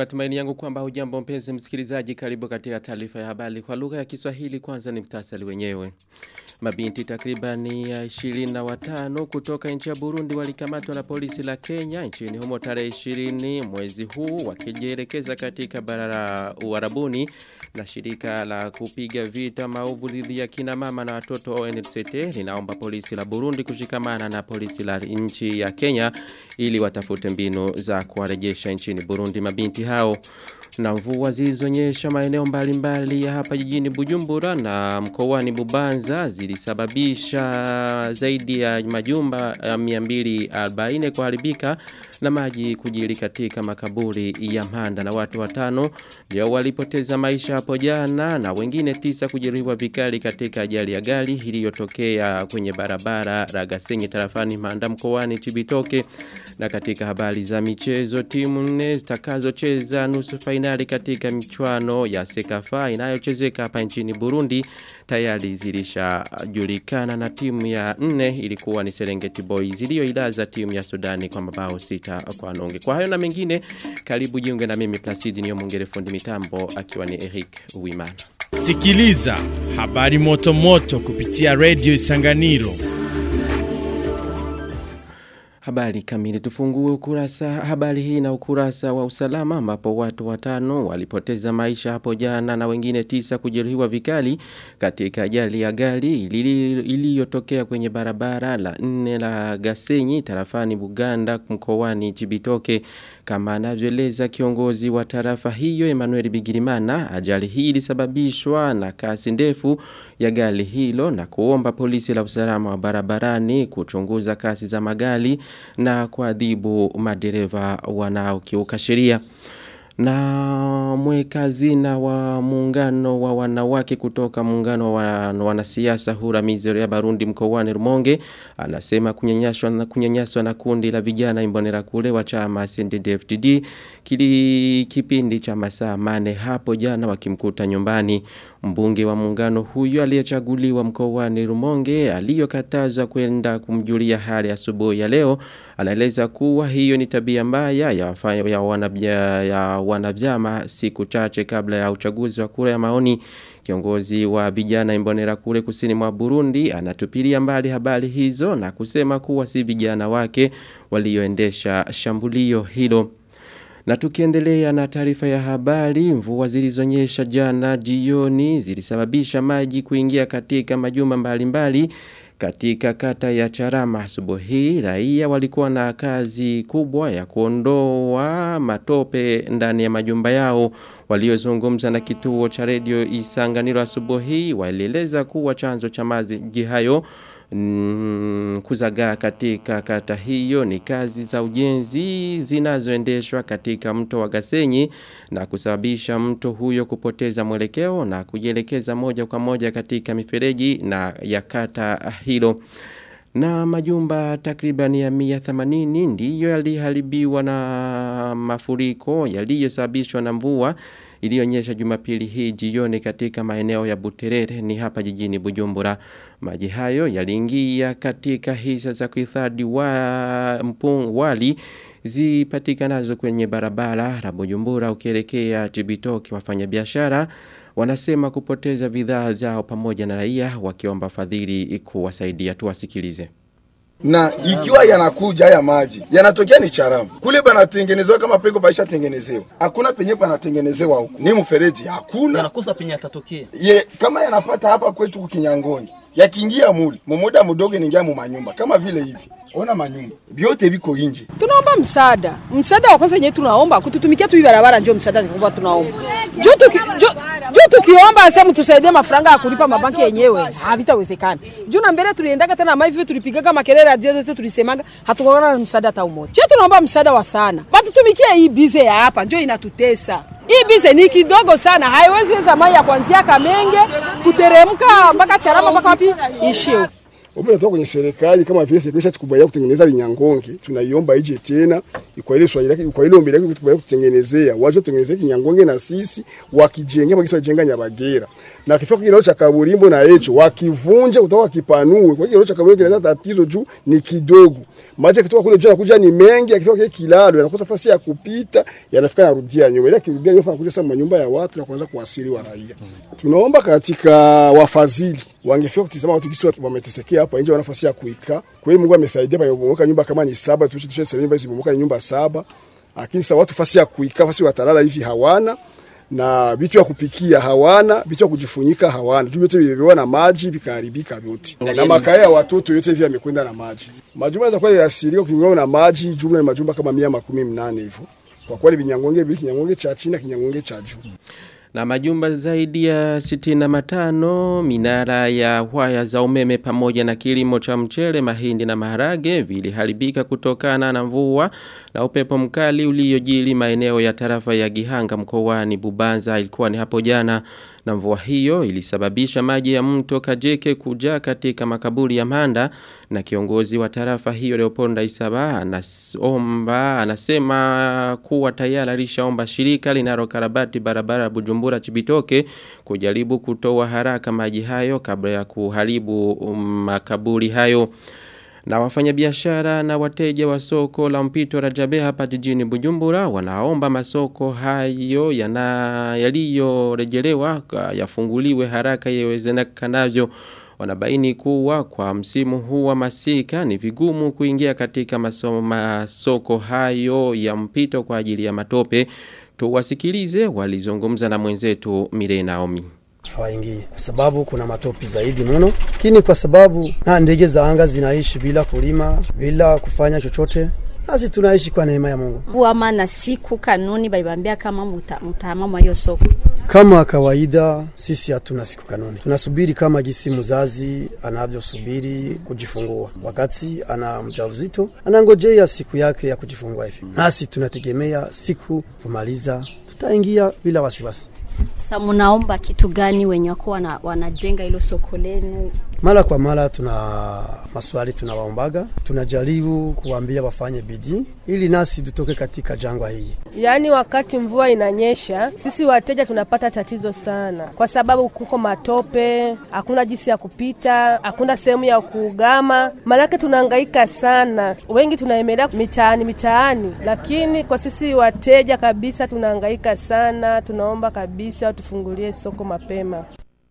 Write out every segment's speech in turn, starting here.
matumaini yangu kwamba hujambo mpenzi msikilizaji karibu katika taarifa ya habari kwa lugha ya Kiswahili kwanza ni mtasali wenyewe. Mabinti takribani ya 25 kutoka nchi ya Burundi walikamatwa na polisi la Kenya nchini humo tarehe 20 mwezi huu wakijielekeza katika bara la Uarabuni na shirika la kupiga vita maovu dhidi ya kina mama na watoto ONCT linaomba polisi la Burundi kushikamana na polisi la nchi ya Kenya ili watafute mbinu za kuwarejesha nchini Burundi mabinti hao na mvua zilizonyesha maeneo mbalimbali ya hapa jijini Bujumbura na mkoani Bubanza zilisababisha zaidi ya majumba ya 240 kuharibika na maji kujiri katika makaburi ya Mhanda na watu watano ndio walipoteza maisha hapo jana na wengine tisa kujeruhiwa vikali katika ajali ya gari iliyotokea kwenye barabara Ragasenyi tarafani Mhanda mkoani Chibitoke na katika habari za michezo timu nne zitakazocheza nusu fainali katika michuano ya Sekafa inayochezeka hapa nchini Burundi tayari zilishajulikana na timu ya nne ilikuwa ni Serengeti Boys iliyoilaza timu ya Sudani kwa mabao sita kwa nonge. Kwa hayo na mengine karibu jiunge na mimi Placidi niyo mwongere fundi mitambo akiwa ni Eric Uwimana. Sikiliza habari moto moto kupitia Radio Isanganiro. Habari kamili tufungue ukurasa habari hii na ukurasa wa usalama ambapo watu watano walipoteza maisha hapo jana na wengine tisa kujeruhiwa vikali katika ajali ya gari iliyotokea kwenye barabara la nne la Gasenyi tarafani Buganda mkoani Chibitoke kama anavyoeleza kiongozi wa tarafa hiyo Emmanuel Bigirimana ajali hii ilisababishwa na kasi ndefu ya gari hilo na kuomba polisi la usalama wa barabarani kuchunguza kasi za magari na kuadhibu madereva wanaokiuka sheria na mwekazina wa muungano wa wanawake kutoka muungano wa wanasiasa hura mizero ya Barundi mkoani Rumonge anasema kunyanyaswa na kunyanyaswa na kundi la vijana imbonera kule wa chama CNDD-FDD kili kipindi cha masaa mane hapo jana wakimkuta nyumbani mbunge wa muungano huyo aliyechaguliwa mkoani Rumonge aliyokatazwa kwenda kumjulia hali asubuhi ya leo anaeleza kuwa hiyo ni tabia mbaya ya, ya, wanabia, ya wanavyama siku chache kabla ya uchaguzi wa kura ya maoni Kiongozi wa vijana imbonera kule kusini mwa Burundi anatupilia mbali habari hizo na kusema kuwa si vijana wake walioendesha shambulio hilo. Na tukiendelea na taarifa ya habari, mvua zilizonyesha jana jioni zilisababisha maji kuingia katika majumba mbalimbali katika kata ya Charama asubuhi raia walikuwa na kazi kubwa ya kuondoa matope ndani ya majumba yao waliozungumza na kituo cha redio Isanganiro asubuhi walieleza kuwa chanzo cha maji hayo Mm, kuzagaa katika kata hiyo ni kazi za ujenzi zinazoendeshwa katika mto wa Gasenyi na kusababisha mto huyo kupoteza mwelekeo na kujielekeza moja kwa moja katika mifereji na ya kata hilo. Na majumba takriban ya 180 ndiyo yaliharibiwa na mafuriko yaliyosababishwa na mvua iliyonyesha Jumapili hii jioni katika maeneo ya Buterere ni hapa jijini Bujumbura. Maji hayo yaliingia katika hisa za kuhifadhi wa mpung wali zipatikanazo kwenye barabara la Bujumbura ukielekea Chibitoke wafanyabiashara wanasema kupoteza bidhaa zao pamoja na raia wakiomba fadhili kuwasaidia tuwasikilize na ikiwa yanakuja haya maji yanatokea ni charamu kule panatengenezewa kama peko paisha tengenezewa hakuna penye panatengenezewa huku ni mfereji hakuna yanakosa penye yatatokea ye kama yanapata hapa kwetu kukinyangongi yakiingia muli mumoda mudogo ningia mu manyumba kama vile hivi ona manyumba vyote viko nje tunaomba msaada msaada wa kwanza yenyewe tunaomba kututumikia tu barabara ndio msaada kwamba tunaomba juu tuki, juu, juu tukiomba sasa mtusaidie mafaranga ya kulipa mabanki yenyewe havitawezekana juu na mbele tuliendaga tena mai hivyo tulipigaga makelele radio zote tulisemaga hatukuona msaada hata umoja che tunaomba msaada wa sana batutumikie hii bize ya hapa ndio inatutesa hii bize ni kidogo sana haiwezi weza mai ya kuanzia Kamenge kuteremka mpaka Charama mpaka wapi ishio ombi natoka kwenye serikali kama vile serikali ishatukubaliana kutengeneza Vinyangonge, tunaiomba ije tena kwa ile swali lake, kwa ile ombi lake kutukubaliana kutengenezea, waje tutengenezee Kinyangonge na sisi wakijengea kwa wajenga Nyabagera na kifika kilalo cha Kaburimbo na hicho wakivunja kutoka kipanue kwa kilalo cha Kaburimbo kinaleta tatizo juu ni kidogo maji yakitoka kule juu yanakuja ni mengi, akifika kile kilalo yanakosa nafasi ya kupita, yanafika narudia nyuma, ile kirudia nyuma anakuja sasa manyumba ya watu na kuanza kuasili wa raia. Tunaomba katika wafadhili wangefika kutizama watu kisi wametesekea hapa nje, wana nafasi ya kuikaa. Kwa hiyo Mungu amesaidia pamoja nyumba kama ni saba, tulishe tushe sema nyumba hizi ni nyumba saba, lakini sasa watu nafasi ya kuikaa, nafasi watalala hivi hawana na vitu ya kupikia hawana, vitu ya kujifunyika hawana. Juu vyote vilivyokuwa na maji vikaharibika vyote, na makaya ya watoto yote hivi yamekwenda na maji. Majumba yatakuwa yasirika ukingwa na maji, jumla ni majumba kama mia makumi mnane hivyo. Kwa kweli vinyangonge vile kinyangonge cha chini na kinyangonge cha juu na majumba zaidi ya sitina matano, minara ya waya za umeme pamoja na kilimo cha mchele, mahindi na maharage viliharibika kutokana na mvua na upepo mkali uliojili maeneo ya tarafa ya Gihanga mkoani Bubanza ilikuwa ni hapo jana na mvua hiyo ilisababisha maji ya mto Kajeke kujaa katika makaburi ya Manda na kiongozi wa tarafa hiyo Leoponda Isaba anasomba anasema kuwa tayari alishaomba shirika linalokarabati barabara Bujumbura Chibitoke kujaribu kutoa haraka maji hayo kabla ya kuharibu makaburi hayo na wafanyabiashara na wateja wa soko la mpito Rajabe hapa jijini Bujumbura wanaomba masoko hayo yana yaliyorejelewa yafunguliwe haraka iwezekanavyo. Wanabaini kuwa kwa msimu huu wa masika ni vigumu kuingia katika maso, masoko hayo ya mpito kwa ajili ya matope. Tuwasikilize walizungumza na mwenzetu Mire Naomi hawaingii kwa sababu kuna matopi zaidi mno, lakini kwa sababu na ndege za anga zinaishi bila kulima bila kufanya chochote, nasi tunaishi kwa neema ya Mungu. Huama na siku kanuni balibambia kama mutahamama hiyo soko kama kawaida, sisi hatuna siku kanuni, tunasubiri kama gisi mzazi anavyosubiri kujifungua. Wakati ana mjauzito anangojea siku yake ya kujifungua hivi, nasi tunategemea siku kumaliza, tutaingia bila wasiwasi. Sasa mnaomba kitu gani wenye wako wana, wanajenga hilo soko lenu? Mara kwa mara tuna maswali tunawaombaga, tunajaribu kuambia wafanye bidii ili nasi tutoke katika jangwa hii. Yaani wakati mvua inanyesha, sisi wateja tunapata tatizo sana, kwa sababu kuko matope, hakuna jinsi ya kupita, hakuna sehemu ya kuugama, maanake tunahangaika sana. Wengi tunaemelea mitaani mitaani, lakini kwa sisi wateja kabisa tunahangaika sana. Tunaomba kabisa watufungulie soko mapema.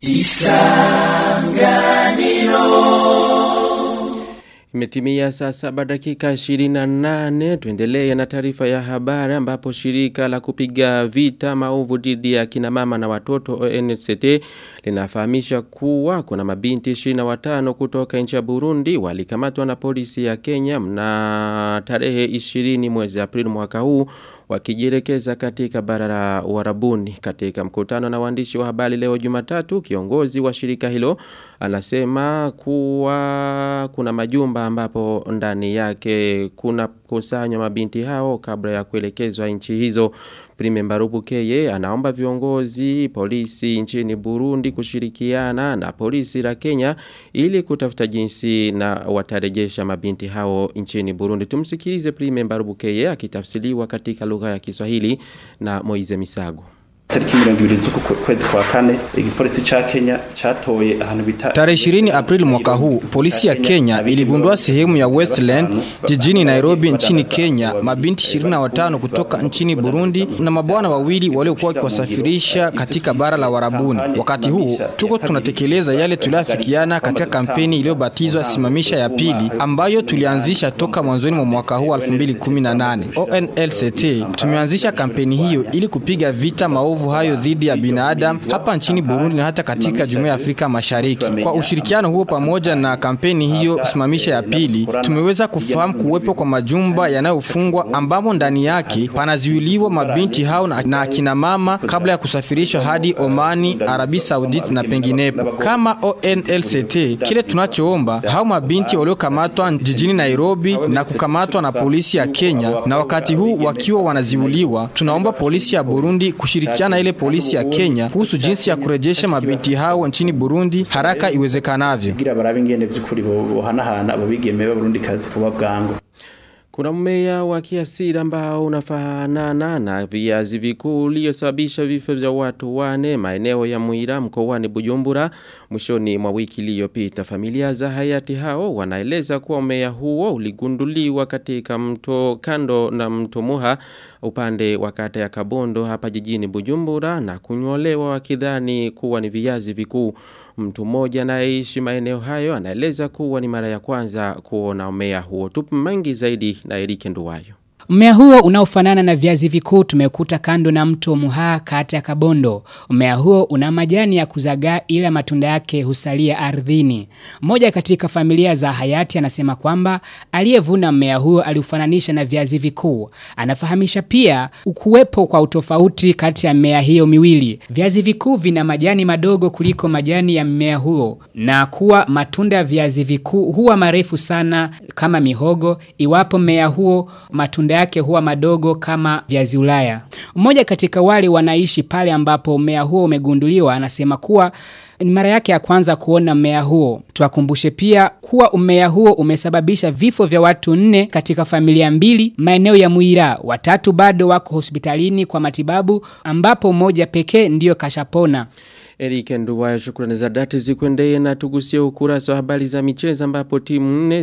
Isanganiro Imetimia saa saba dakika 28 tuendelee na taarifa ya habari ambapo shirika la kupiga vita maovu dhidi ya kina mama na watoto ONCT linafahamisha kuwa kuna mabinti 25 kutoka nchi ya Burundi walikamatwa na polisi ya Kenya mna tarehe 20 mwezi Aprili mwaka huu wakijielekeza katika bara la Uarabuni katika mkutano na waandishi wa habari leo Jumatatu kiongozi wa shirika hilo anasema kuwa kuna majumba ambapo ndani yake kuna kusanywa mabinti hao kabla ya kuelekezwa nchi hizo Prime Mbarubu Keye anaomba viongozi polisi nchini Burundi kushirikiana na polisi la Kenya ili kutafuta jinsi na watarejesha mabinti hao nchini Burundi. Tumsikilize Prime Mbarubu Keye akitafsiriwa katika lugha ya Kiswahili na Moize Misago. tariki mirongo ibiri z'uku kwezi kwa kane igipolisi cha Kenya chatoye ahantu bita Tarehe 20 Aprili mwaka huu polisi ya Kenya iligundua sehemu ya Westland jijini Nairobi nchini Kenya mabinti 25 kutoka nchini Burundi na mabwana wawili waliokuwa wakiwasafirisha katika bara la Warabuni. Wakati huu tuko tunatekeleza yale tuliafikiana katika kampeni iliyobatizwa simamisha ya pili ambayo tulianzisha toka mwanzoni mwa mwaka huu 2018. ONLCT tumeanzisha kampeni hiyo ili kupiga vita maovu maovu hayo dhidi ya binadamu hapa nchini Burundi na hata katika Jumuiya ya Afrika Mashariki. Kwa ushirikiano huo pamoja na kampeni hiyo simamisha ya pili, tumeweza kufahamu kuwepo kwa majumba yanayofungwa ambamo ndani yake panazuiliwa mabinti hao na, na akina mama kabla ya kusafirishwa hadi Omani, Arabi Saudit na penginepo. Kama ONLCT, kile tunachoomba hao mabinti waliokamatwa jijini Nairobi na kukamatwa na polisi ya Kenya na wakati huu wakiwa wanaziuliwa, tunaomba polisi ya Burundi kushirikiana kuwasiliana ile polisi ya Kenya kuhusu jinsi ya kurejesha mabinti hao nchini Burundi haraka iwezekanavyo. kugira barabe ingene vy'ukuri bohanahana abo bigeme b'abarundikazi kuba bwangu Kuna mmea wa kiasili ambao unafanana na viazi vikuu uliosababisha vifo vya watu wane maeneo ya Muira mkoani Bujumbura mwishoni mwa wiki iliyopita. Familia za hayati hao wanaeleza kuwa mmea huo uligunduliwa katika mto kando na mto Muha upande wa kata ya Kabondo hapa jijini Bujumbura na kunyolewa wakidhani kuwa ni viazi vikuu. Mtu mmoja anayeishi maeneo hayo anaeleza kuwa ni mara ya kwanza kuona mmea huo. Tupu mengi zaidi na Erike Nduwayo. Mmea huo unaofanana na viazi vikuu tumekuta kando na mto Muha kati ya Kabondo. Mmea huo una majani ya kuzagaa ila matunda yake husalia ardhini. Mmoja katika familia za hayati anasema kwamba aliyevuna mmea huo aliufananisha na viazi vikuu. Anafahamisha pia ukuwepo kwa utofauti kati ya mmea hiyo miwili. Viazi vikuu vina majani madogo kuliko majani ya mmea huo na kuwa matunda ya viazi vikuu huwa marefu sana kama mihogo iwapo mmea huo matunda yake huwa madogo kama viazi ulaya. Mmoja katika wale wanaishi pale ambapo mmea huo umegunduliwa anasema kuwa ni mara yake ya kwanza kuona mmea huo. Tuwakumbushe pia kuwa mmea huo umesababisha vifo vya watu nne katika familia mbili maeneo ya Muira. Watatu bado wako hospitalini kwa matibabu ambapo mmoja pekee ndiyo kashapona. Erike Nduwayo shukrani za dhati zikwendee na tugusie ukurasa wa habari za michezo ambapo timu nne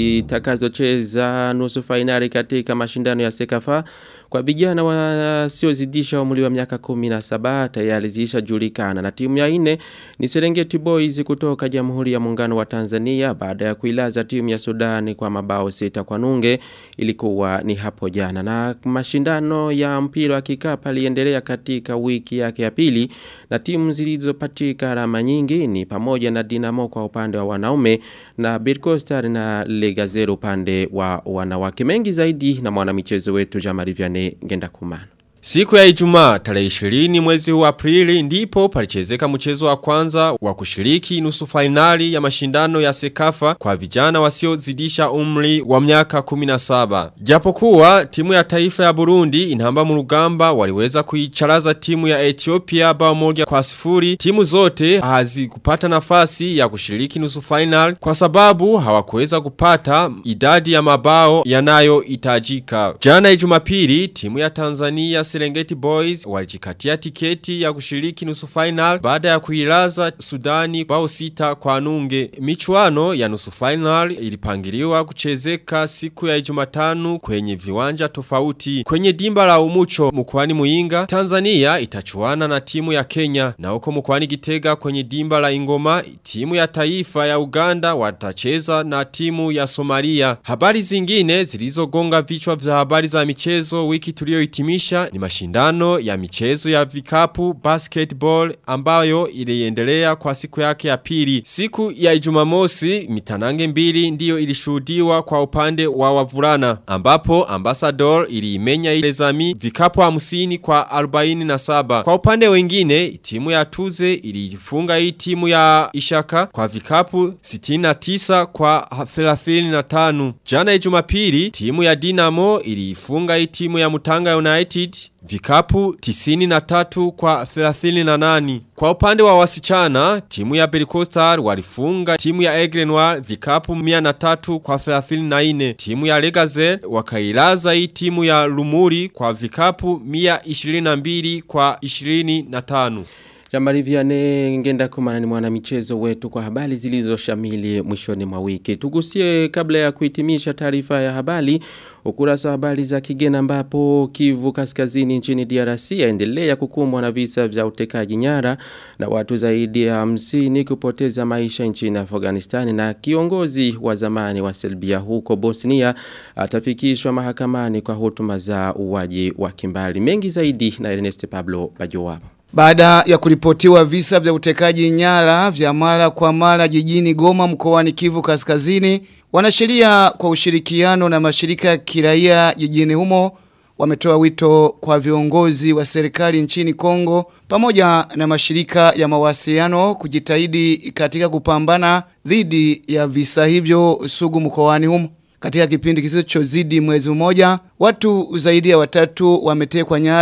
zitakazocheza nusu fainali katika mashindano ya Sekafa kwa vijana wasiozidisha umri wa miaka 17 tayari zishajulikana na timu ya nne ni Serengeti Boys kutoka Jamhuri ya Muungano wa Tanzania baada ya kuilaza timu ya Sudani kwa mabao sita kwa nunge ilikuwa ni hapo jana na mashindano ya mpira wa kikapu yaliendelea katika wiki yake ya pili na timu zilizopatika alama nyingi ni pamoja na Dinamo kwa upande wa wanaume na Birkostar na Legazero upande wa wanawake mengi zaidi na mwanamichezo wetu Jamari Vianney Ngenda Kumana. Siku ya Ijumaa tarehe 20 mwezi huu Aprili ndipo palichezeka mchezo wa kwanza wa kushiriki nusu fainali ya mashindano ya Sekafa kwa vijana wasiozidisha umri wa miaka 17. Japokuwa timu ya taifa ya Burundi inamba murugamba waliweza kuicharaza timu ya Ethiopia bao moja kwa sifuri. Timu zote hazikupata nafasi ya kushiriki nusu fainali kwa sababu hawakuweza kupata idadi ya mabao yanayohitajika. Jana Jumapili timu ya Tanzania Serengeti Boys walijikatia tiketi ya kushiriki nusu final baada ya kuilaza Sudani bao sita kwa nunge. Michuano ya nusu final ilipangiliwa kuchezeka siku ya Jumatano kwenye viwanja tofauti. Kwenye dimba la Umucho mkoani Muinga, Tanzania itachuana na timu ya Kenya na huko mkoani Gitega kwenye dimba la Ingoma, timu ya taifa ya Uganda watacheza na timu ya Somalia. Habari zingine zilizogonga vichwa vya habari za michezo wiki tuliohitimisha ni mashindano ya michezo ya vikapu basketball ambayo iliendelea kwa siku yake ya pili. Siku ya Ijumamosi mitanange mbili ndiyo ilishuhudiwa kwa upande wa wavulana ambapo ambassador iliimenya ile zami vikapu 50 kwa 47. Kwa upande wengine timu ya Tuze ilifunga hii timu ya Ishaka kwa vikapu 69 kwa 35. Jana Jumapili timu ya Dinamo ilifunga hii timu ya Mutanga United Vikapu 93 kwa 38. Kwa upande wa wasichana, timu ya Berikostar walifunga timu ya Egrenoir vikapu 103 kwa 34. Timu ya Legazel wakailaza hii timu ya Lumuri kwa vikapu 122 kwa 25. Jamari Vianney ngenda kumana ni mwana michezo wetu kwa habari zilizo shamili mwishoni mwa wiki. Tugusie kabla ya kuhitimisha taarifa ya habari ukurasa wa habari za kigeni ambapo Kivu Kaskazini nchini DRC yaendelea kukumbwa na visa vya utekaji nyara na watu zaidi ya 50 kupoteza maisha nchini Afghanistan na kiongozi wa zamani wa Serbia huko Bosnia atafikishwa mahakamani kwa hutuma za uwaji wa kimbali. Mengi zaidi na Ernest Pablo Bajowapo. Baada ya kuripotiwa visa vya utekaji nyara vya mara kwa mara jijini Goma mkoani Kivu Kaskazini, wanasheria kwa ushirikiano na mashirika ya kiraia jijini humo wametoa wito kwa viongozi wa serikali nchini Kongo pamoja na mashirika ya mawasiliano kujitahidi katika kupambana dhidi ya visa hivyo sugu mkoani humo. Katika kipindi kisichozidi mwezi mmoja, watu zaidi ya watatu wametekwa nyara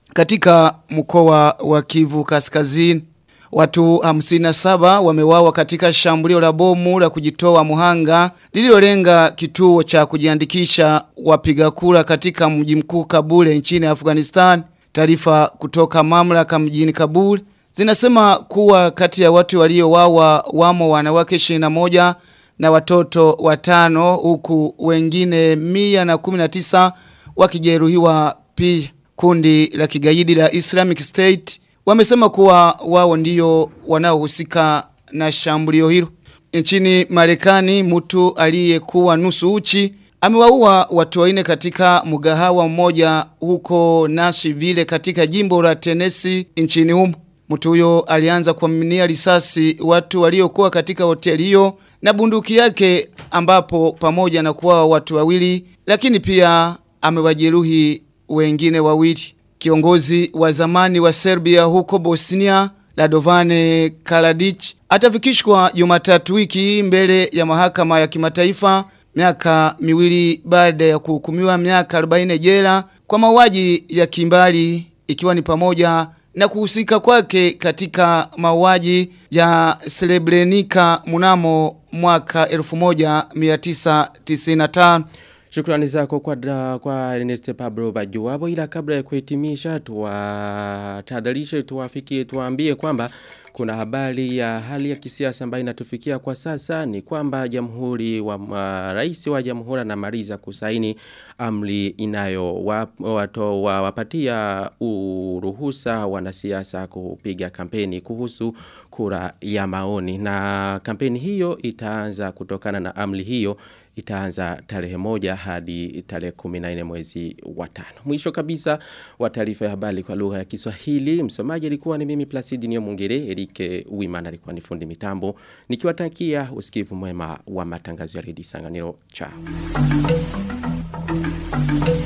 katika mkoa wa Kivu Kaskazini. Watu 57 wamewawa katika shambulio la bomu la kujitoa muhanga lililolenga kituo cha kujiandikisha wapiga kura katika mji mkuu Kabul nchini Afghanistan. Taarifa kutoka mamlaka mjini Kabul zinasema kuwa kati ya watu waliowawa wamo wanawake 21 na watoto watano huku wengine 119 wakijeruhiwa pia. Kundi la kigaidi la Islamic State wamesema kuwa wao ndio wanaohusika na shambulio hilo. Nchini Marekani mtu aliyekuwa nusu uchi amewaua watu wanne katika mgahawa mmoja huko Nashville katika jimbo la Tennessee nchini humo. Mtu huyo alianza kuaminia risasi watu waliokuwa katika hoteli hiyo na bunduki yake ambapo pamoja na kuwa watu wawili lakini pia amewajeruhi wengine wawili. Kiongozi wa zamani wa Serbia huko Bosnia, Ladovane Kaladic, atafikishwa Jumatatu wiki mbele ya mahakama ya kimataifa miaka miwili baada ya kuhukumiwa miaka 40 jela kwa mauaji ya kimbali ikiwa ni pamoja na kuhusika kwake katika mauaji ya Srebrenica mnamo mwaka 1995. Shukrani zako kwa, da, kwa Ernest Pablo Bajuwabo ila kabla ya kuhitimisha tuwatahadharishe tuwafikie tuwaambie kwamba kuna habari ya hali ya kisiasa ambayo inatufikia kwa sasa ni kwamba jamhuri wa uh, rais wa jamhuri anamaliza kusaini amri inayo wato wa, wapatia uruhusa wanasiasa kupiga kampeni kuhusu kura ya maoni na kampeni hiyo itaanza kutokana na amri hiyo itaanza tarehe moja hadi tarehe 14 mwezi wa tano. Mwisho kabisa wa taarifa ya habari kwa lugha ya Kiswahili, msomaji alikuwa ni mimi Placid Nyomungere, Erike Uimana alikuwa ni fundi mitambo. Nikiwatakia usikivu mwema wa matangazo ya redio Sanganiro. Chao.